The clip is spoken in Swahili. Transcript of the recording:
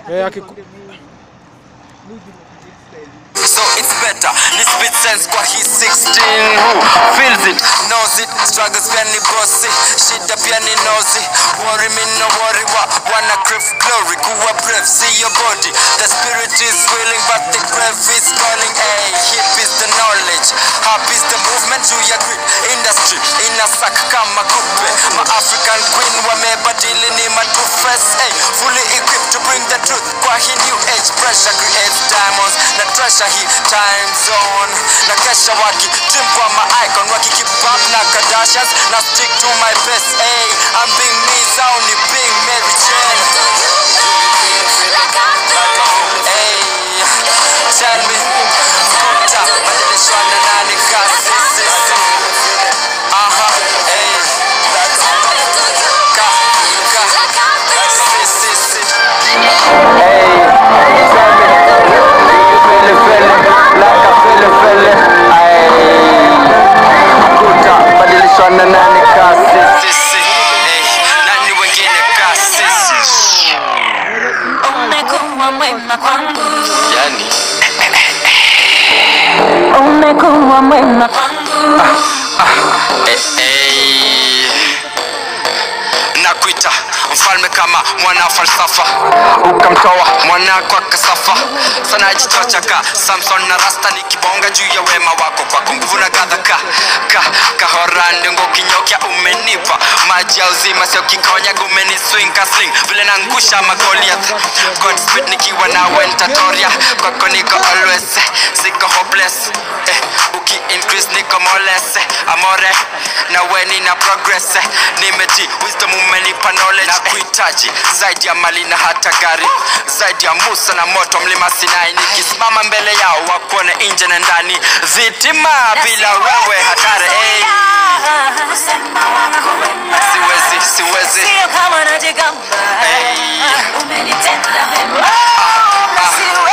Eh, akiku- So it's better, this spit sense kwa hii 16 Who feels it, knows it Struggles pia ni bossy, shida pia ni nosy Worry me no worry, wa, wanna crave glory Kuwa brave, see your body The spirit is willing but the grave is calling Hey, hip is the knowledge Hap is the movement, juu ya grid Industry, inasak kama kupe Ma African queen wamebadili ni matufes Hey, fully equipped to bring the truth Kwa hii new age pressure creates diamonds Na treasure hii time zone Na kesha waki dream kwa ma icon Waki keep up na Kardashians Na stick to my best Hey, I'm being me zao ni being Mary Jane Hey, tell me Kuta, badilishwa na nani kasi sisi Aha, hey Ka, ka, si, si, si badilishana nani kasi sisi eh, nani wengine kasi sisi Umekuwa mwema kwangu, yani umekuwa mwema kwangu. eh, eh. nakuita mfalme kama mwana falsafa ukamtoa mwanako akasafa sana ajitochaka samson na rasta nikibonga juu ya wema wako kwako nguvu na gadha ka ka kahorande ngokinyokya umenipa maji ya uzima sio kikonyaga umeni swing ka sling vile nangusha magoliath god speed nikiwa nawe ntatoria kwako niko always eh, siko hopeless eh, uki increase niko moles eh, amore na we nina progress eh, nimeti wisdom umenipa knowledge na kuhitaji zaidi ya mali na hata gari zaidi ya musa na moto mlima sinai nikisimama mbele yao wakuone nje na ndani vitima bila wewe hatari hey. Kusema wako wema, siwezi siwezi sio kama najigamba. Hey. Umenitenda wema, ah. sio